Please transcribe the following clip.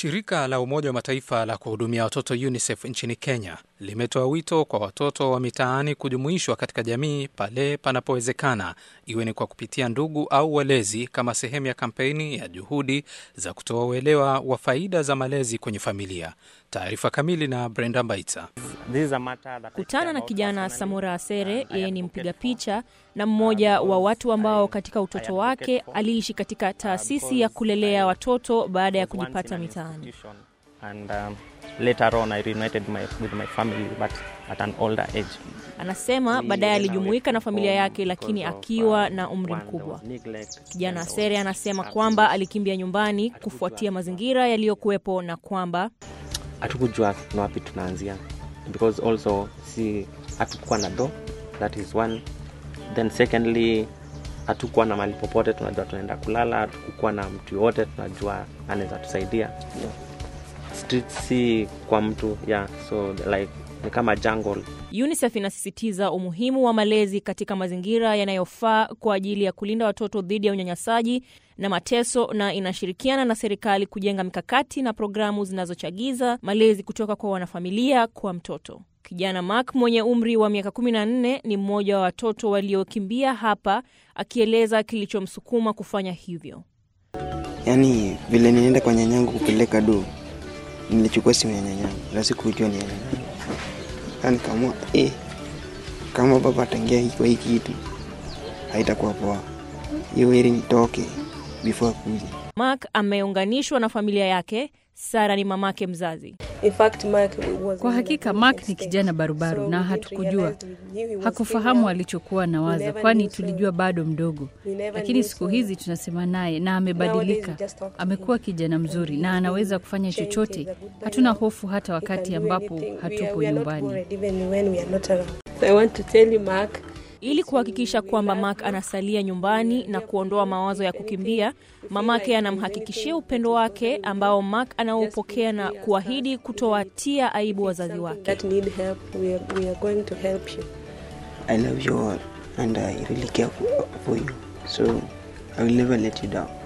Shirika la Umoja wa Mataifa la kuhudumia watoto UNICEF nchini Kenya limetoa wito kwa watoto wa mitaani kujumuishwa katika jamii pale panapowezekana, iwe ni kwa kupitia ndugu au walezi, kama sehemu ya kampeni ya juhudi za kutoa uelewa wa faida za malezi kwenye familia. Taarifa kamili na Brenda Mbaita. Kutana na kijana Samora Asere. Yeye ni mpiga picha na mmoja wa watu ambao katika utoto wake aliishi katika taasisi ya kulelea watoto baada ya kujipata mitaani. Anasema baadaye alijumuika na familia yake, lakini akiwa na umri mkubwa. Kijana Asere anasema kwamba alikimbia nyumbani kufuatia mazingira yaliyokuwepo na kwamba hatukujua na wapi tunaanzia because also si hatukuwa na do that is one then secondly hatukuwa na mali popote tunajua tunaenda kulala hatukukuwa na mtu yoyote tunajua anaweza tusaidia yeah. street si kwa mtu yeah so like ni kama jungle UNICEF inasisitiza umuhimu wa malezi katika mazingira yanayofaa kwa ajili ya kulinda watoto dhidi ya unyanyasaji na mateso na inashirikiana na serikali kujenga mikakati na programu zinazochagiza malezi kutoka kwa wanafamilia kwa mtoto. Kijana Mark mwenye umri wa miaka 14 ni mmoja wa watoto waliokimbia hapa, akieleza kilichomsukuma kufanya hivyo. Yaani vile nilienda kwa nyanyangu kupeleka do, nilichukua simu ya nyanyangu na sikujua ni ya nyanyangu Nikaamua eh, kama baba ataingia kwa hii kitu haitakuwa poa, hiyo heri nitoke before kuja. Mark ameunganishwa na familia yake. Sara ni mamake mzazi. In fact, Mark was Kwa hakika Mark ni kijana barubaru na hatukujua, hakufahamu alichokuwa na waza, kwani tulijua bado mdogo, lakini siku hizi tunasema naye na amebadilika. Amekuwa kijana mzuri na anaweza kufanya chochote. Hatuna hofu hata wakati ambapo hatupo nyumbani. I want to tell you, Mark, Ili kuhakikisha kwamba Mark anasalia nyumbani na kuondoa mawazo ya kukimbia, mamake anamhakikishia upendo wake ambao Mark anaupokea na kuahidi kutowatia aibu wazazi wake. that need help, we are, we are going to help you. I love you all and I really care for, for you so I will never let you down.